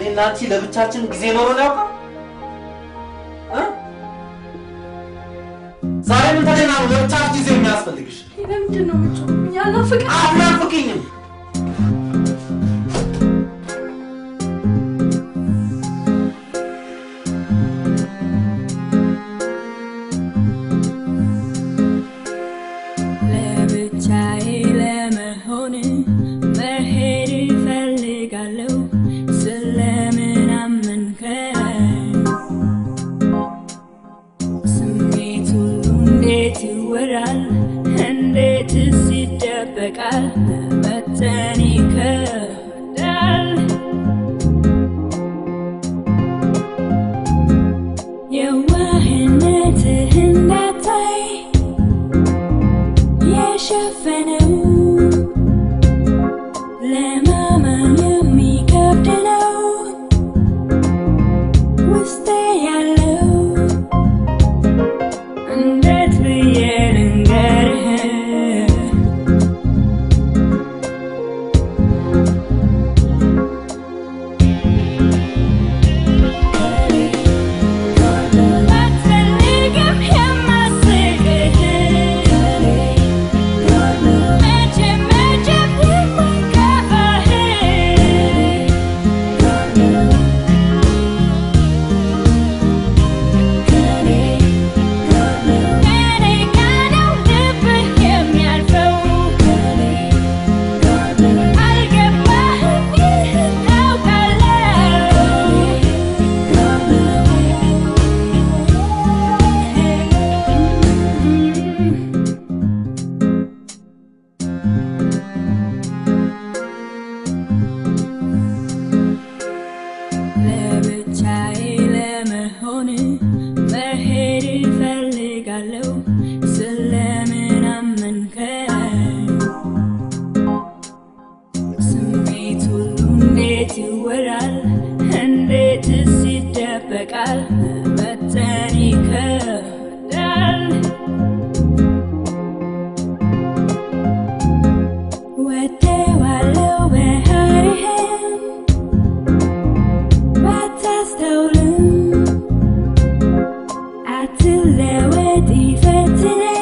እኔና አንቺ ለብቻችን ጊዜ ኖሮን ያውቃል? እ? ዛሬ ምን ተገና ነው ለብቻችን ጊዜ የሚያስፈልግሽ? ለምንድን ነው የምትጮህ? ያናፍቅ አናፍቅኝም። ለብቻዬ ለመሆን መሄድ እፈልጋለሁ። ስለምን አመንከኝ? ስሜት ሁሉ እንዴት ይወራል? እንዴትስ ይደበቃል? መጠን ይከብዳል። የዋህነትህ እንዳታይ የሸፈነው ለማመን የሚከብድ ነው ውስጤ ያለው እንዴት ብዬ ልንገርህ ባትፈልግም የማስቅህ መቼም መቼም የማይከፋህ ከኔ ጋር ነው ልብህ የሚያልፈው አልገባህም ይህን ታውቃለህ ለብቻዬ ለመሆን መሄድ እፈልጋለሁ። ስለምን አመንከኝ? ስሜት ሁሉ እንዴት ይወራል? እንዴትስ ይደበቃል? መጠን ይከብዳል። ወደዋለው ባህሪህን ባታስተውልም አትለወጥ ይፈትናል